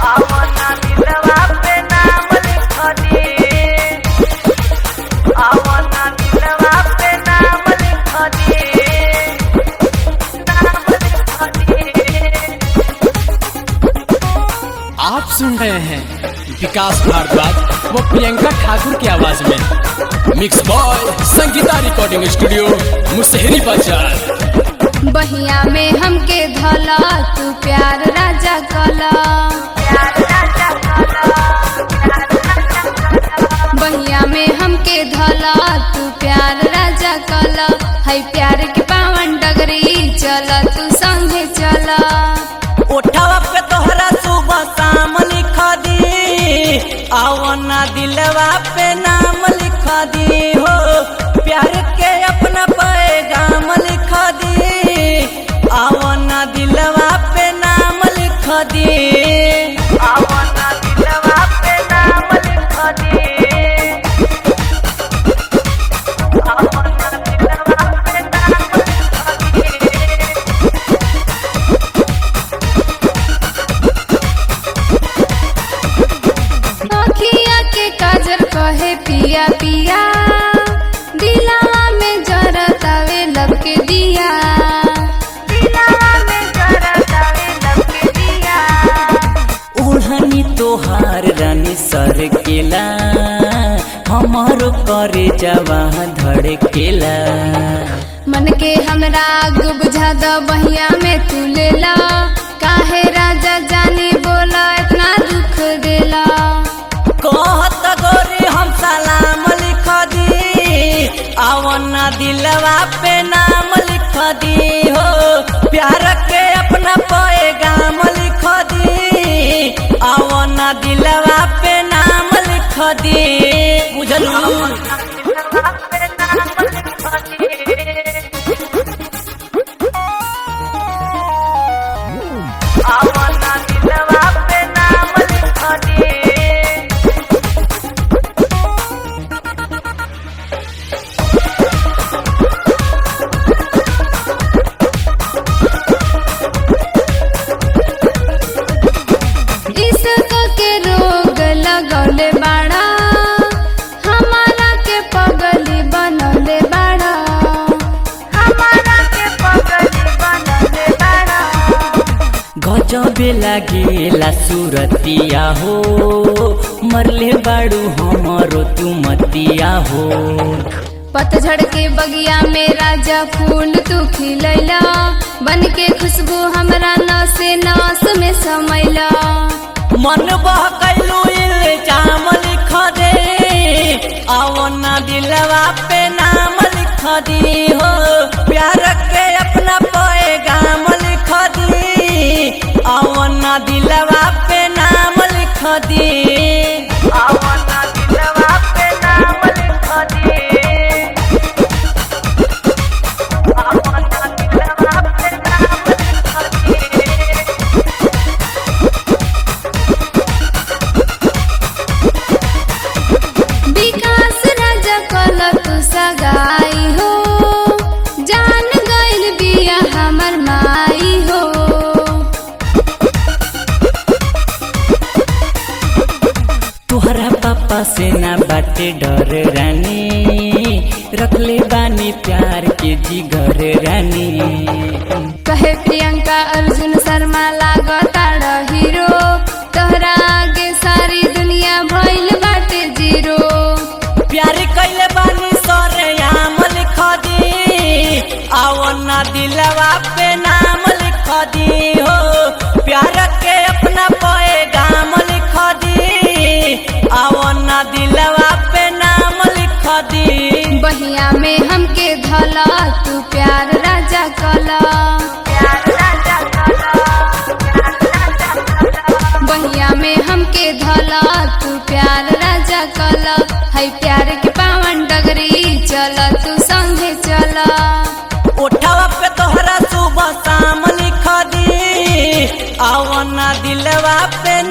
आवना दिलवा पे नाम लिख दे आवना दिलवा पे नाम लिख दे नाम लिख दे आप सुन रहे हैं विकास भारद्वाज व प्रियंका ठाकुर की आवाज में mix by Sangeeta recording studio Mushahari Bazar बहिया में हमके धला तू प्यार राजा कला प्यार राजा कला प्यार राजा कला बहिया में हमके धला तू प्यार राजा कला है प्यार के पावन डगरी चल तू संगे चला उठावा पे तोहरा सुबह शाम लिख दी आवना दिलवा पे नाम लिख दी हो प्यार के अपना पैगाम लिख दी आवना दिलवा पे नाम लिख दी आवना दिलवा पे नाम लिख दी आवना दिलवा पे नाम लिख दी अखिया के काजर कहे पिया पिया दिलावा में जरतावे लब के दिया दिलवा में जरतावे लब के दिया ओढ़नी तोहार रानी सर केला हमारो करे जवा धड़केला मन के हमरा आग बुझा द बहिया में तू लेला काहे राजा जानी बोला इतना दुख देला कहत गोरी हम सलाम लिख दी आवना दिलवा पे नाम लिख दी हो प्यार के अपना पैगाम लिख दी आवना दिलवा पे नाम लिख दी बुझलू आवना दिलवा पे नाम लिख दी इश्क के रोग लगौले बाड़ा हमारा के पगली बनौले बाड़ा हमारा के पगली बनले बाड़ा गजबे लागेला सुरतिया हो मरले बाड़ू हमारो तू मतिया हो पतझड़ के बगिया में राजा फूल तू खिलैला बन के खुशबू हमरा नसे नस में समैला मन बहकैलू इल्जाम लिख दे आवना दिलवा पे नाम लिख दी हो प्यार के अपना पैगाम लिख दी आवना दिलवा पे नाम लिख दी आवना दिलवा पे नाम लिख दी आवना दिलवा पे नाम लिख दी विकास राजा कल तू सगाई हो जान गइल बिया हमर माई हो तुहरा पापा से ना बाटे डर रानी रखले बानी प्यार के जिगर रानी कहे प्रियंका अर्जुन शर्मा लागताड़ हीरो तोहरा आगे सारी दुनिया भइल बाटे जीरो प्यार कैले बानी सरे आम लिख दी आवना दिलवा पे नाम लिख दी हो प्यार के अपना पैगाम लिख दी आवना दिलवा पे नाम लिख दी बहिया में हमके धला तू प्यार राजा कला प्यार राजा कला प्यार राजा कला बहिया में हमके धला तू प्यार राजा कला है प्यार के पावन डगरी चल तू संगे चला उठावा पे तोहरा सुबह शाम लिख दी आवना दिलवा पे